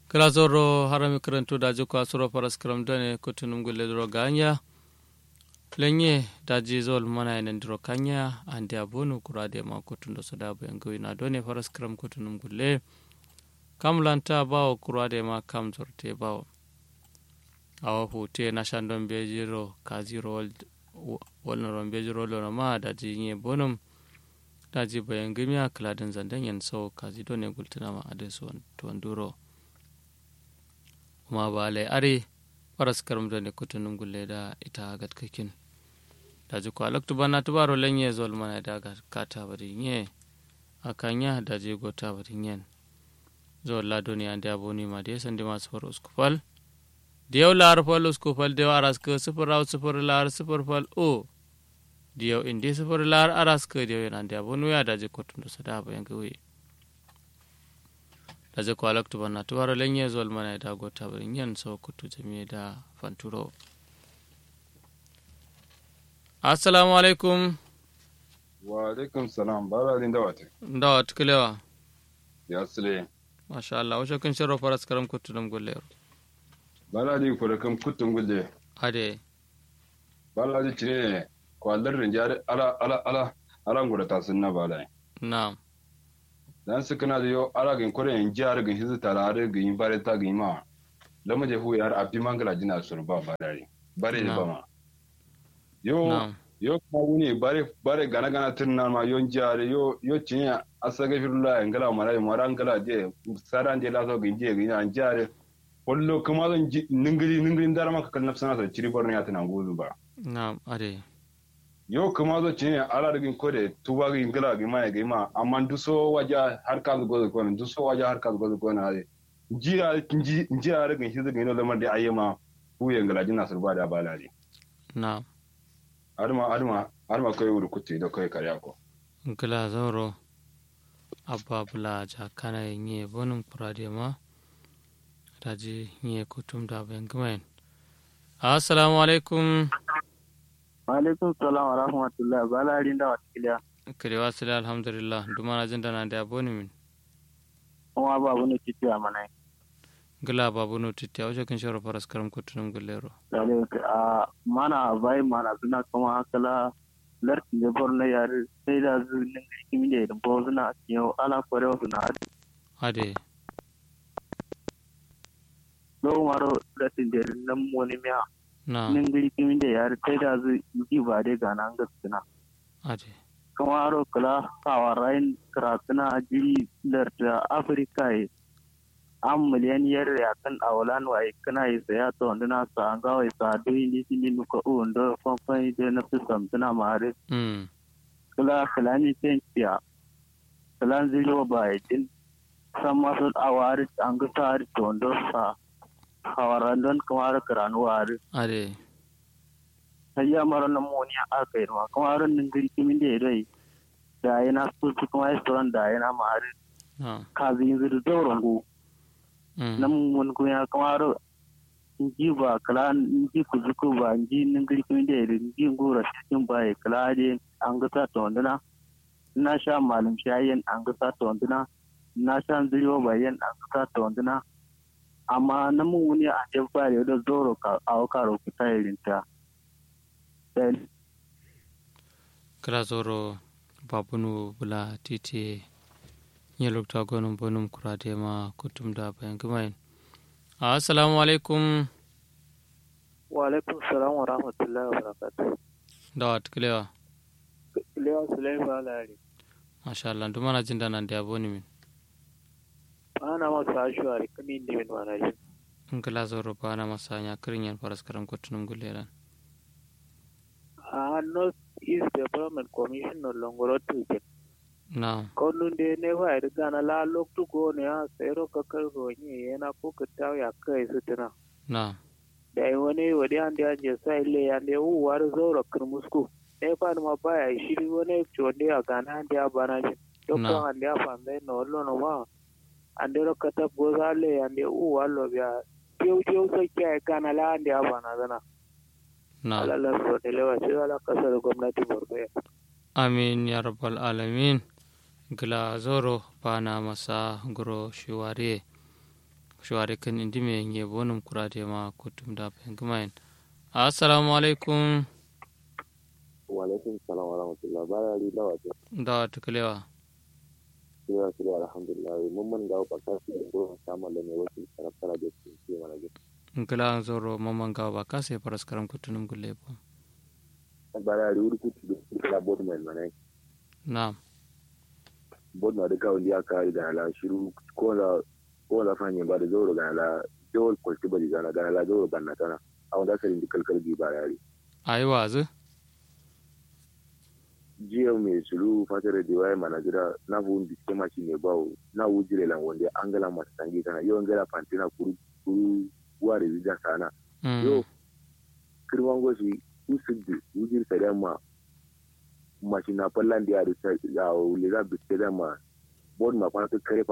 kala zoro harami karantu daji ko asuro paras karam dane kutunum gulle dro ganya lenye daji zol mana enen dro kanya ande abonu kurade ma kutundo sodabu yango ina done paras karam kutunum gulle kam lanta bawo kurade ma kam zorte bawo awa hute na shandon bejiro kaziro wolnoron bejiro lono ma daji nye bonum daji bayan gimiya kaladin zandan yan sau kazi done gultunama adesu tuwanduro kuma ba lai are faras karam da ne kutunun gulle da ita gatkakin da ji ko alaktu bana tubaro lenye zol mana da ga kata bari nye akanya da je gota bari nyen zol la duniya da aboni ma da san da masu far uskufal da yau lar fal uskufal da aras ka sifir raw sifir lar sifir fal o da yau indi sifir lar aras ka da yau da aboni ya da je kotun da sada bayan gawe da je kwalak tuba na tubaro lenye zol mana da gota barin yan sau kutu jami'a da fanturo assalamu alaikum wa alaikum salam bara din da wata da wata kilewa ya sile masha Allah wace kun shiro faras karam kutu dum gulle bara di ko da kan kutun gulle ade bara di cire kwallar rinjare ala ala ala ala ngura ta sunna bala na'am dan su kana da yo ala gin kore in jar gin hizu tarare gin bare ta gin ma lama je hu yar abi mangala jina sur ba bare bare ba ma yo yo kuma wuni bare bare gana gana tunna ma yon jare yo yo cinya asaga firula ngala mara mara ngala je saran je la so gin je gin an jare wallo kuma zan ningiri ningiri dara maka kan nafsana sa ciri borno ya tana gudu ba na'am ade yo kuma zo cinya ala da gin kode tuba gin ngala gin ma gin ma amma duso waja har ka go ko duso waja har ka go ko na jira jira da gin hizu gin lamar da ayyama huye ngala jina surba da balari na'am arma arma arma kai wuri kutte da kai karya ko ngala zoro abba bula ja kana yin bonum kurade ma daji nye kutum da bayan gumayen assalamu alaikum alaikum salam wa rahmatullah balarin da wata kiliya kare wasu da alhamdulillah duma na jin dana da aboni min kuma babu ne titi a mana gila babu no titi a wajen kan shawar faras karam kutunum gulero a mana bai mana suna kuma hakala larkin da borno yare sai da zunin kimi da da bo suna yau ala kware wasu na ade ade lo maro latin da nan wani miya na nin giri kimi da yare sai da zu ji ba dai ga nan gaskina ade kuma aro kala kawa rayin karatuna jiri da afirka yi an miliyan yar ya kan awalan wa kana yi saya to ndina sa an ga wai sa do ni ni nuka o ndo fanfan de na fi samtuna mare mm kala kala ni ten tiya kala zilo ba din sama so awari an ga sa to ndo sa hawaran don kamar karanu wari ade hayya mara na moni a kai ma kamar nan gari kimin da dai da yana so kuma restaurant da yana mare na kazi yin zuru dauran go mm nan mun ko ya kamar ji ba kala ji ku ji ku ba ji nan gari kun da irin ji gora cikin ba ya kala de an ga ta to ndana na sha malum shayin an ga ta to ndana na sha zuriyo bayan an ga ta to ndana amma nan mun wuni a je ba da zoro ka a ka ro ku ta irin ta sai kala zoro babunu bula titi nye lokta gonum bonum kurade ma kutum da bayan gumayen assalamu alaikum wa alaikum salam wa rahmatullahi wa barakatuh da wata kilewa Lewa Sulaiman Lari. masha Allah duma na jin dana da aboni min Ana masu ashuwa kami ne min mana jin. ngala zoro bana masanya kirin yan faras karam kutunum guleran A North East Development Commission no longoro tuke. na Kondun de ne wa ida gana la loktu go ne a tsero ka kargo ni yana ko ka tawo ya kai sutura. na Da yi wani wadi an da je sai le ya ne u war zoro kirmusku. Ne fa ma baya shiri wani chonde a gana an da bana jin. Na. Dokka an da fa ndai no lo no ma. An da ka tab go za le an da u wallo biya. Piu piu sai kai gana la an da bana zana. na alalar so da lewa sai ala kasar gwamnati borno amin ya rabbal alamin gila zoro bana masa guro shiware shware kan indi me nge bonum kurade ma kutum da pengumain assalamu alaikum wa alaikum salam wa rahmatullah bara ri lawa ce da tukalewa kira kira alhamdulillah mun man ga ba ka su go sama da ne wasu karafara da su ce mana ga ngala zoro mamman gawa ba kase paras karam kutunum gulle bo bara ri uri kutu da kira bod mai mana na'am bod na da ka wanda aka yi da ala shiru ko la ko la fanye ba da zoro ga ala jawal kwalti ba da ga ala zoro banna tana a wanda ka rinda kalkal bi bara ri ayi wazu jiya mai sulu fatar da waye mana jira na bu ndi ke ma shi ne bawo na wujire lan wanda angala mata tangi kana yo ngala pantina kuru kuru ware bija sana yo kirman goshi usuddu wujir sare ma machina pallan dia da ya wuli ga bitte da ma bod ma kwana kare